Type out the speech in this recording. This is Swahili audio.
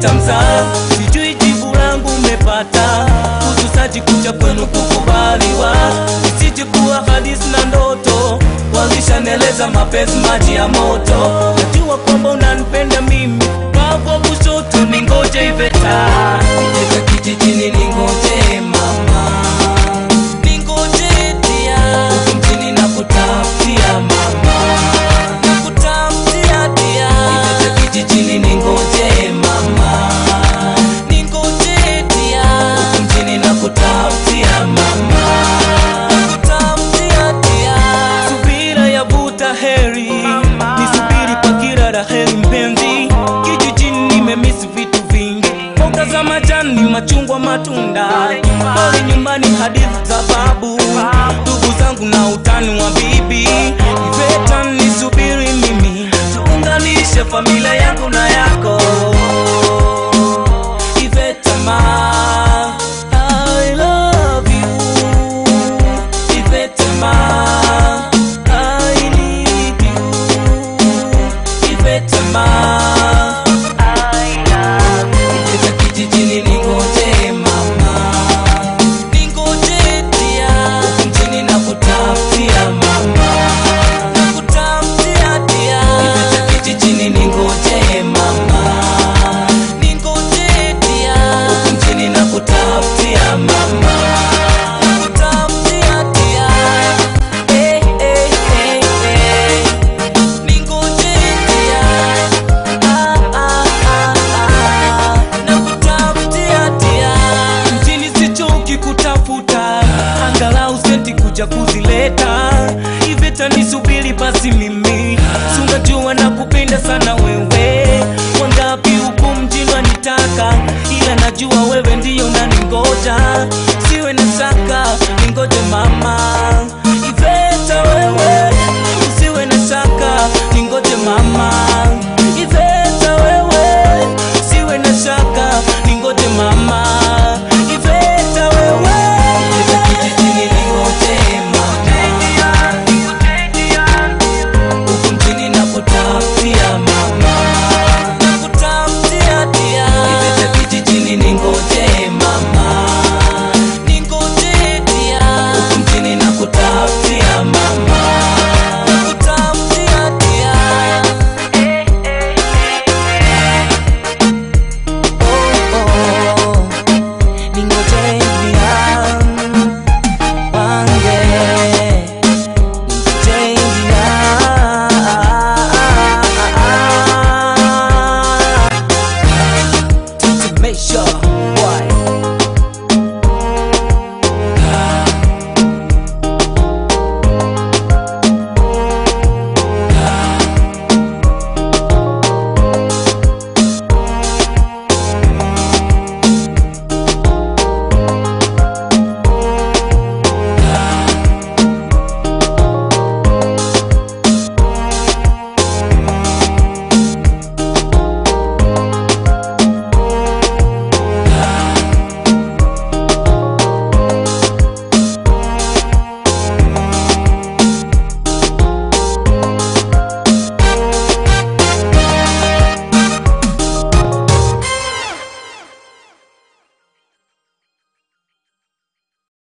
Iveta mzaa, sijui jibu langu umepata, ususaji kucha kwenu kukubaliwa, isije kuwa hadithi na ndoto, walishaneleza mapenzi maji ya moto, najua kwamba unanipenda mimi, wako kushoto ningoje Iveta, Iveta kijijini ningoje mama, ningoje dia, huku mjini nakutafutia mama, nakutafutia dia, Iveta kijijini ningoje mama, ningoje dia, huku mjini nakutafutia mama, nakutafutia dia, subira yavuta heri, nisubiri kwa kila la heri mpenzi, kijijini nimemisi vitu vingi, mboga za majani, machungwa, matunda, pale nyumbani hadithi za babu, ndugu zangu na utani wa bibi, Iveta nisubiri mimi, tuunganishe familia yangu na yako, Iveta ma I love you, Iveta ma I need you, Iveta ma Iveta kijijini ningoje mama, ningoje dia, huku mjini nakutafutia mama, nakutafutia dia. Iveta kijijini ningoje mama, ningoje dia, huku mjini nakutafutia mama, nakutafutia dia. Eh, eh, eh, eh. Ningoje dia. Ah, ah, ah, ah. Nakutafutia dia. Mjini sichoki kutafuta, angalau senti kuja kuzileta. Iveta nisubiri basi mimi, si unajua nakupenda sana wewe. Wangapi huku mjini wanitaka, ila najua wewe ndiyo unaningoja. Siwe na shaka, ningoje mama.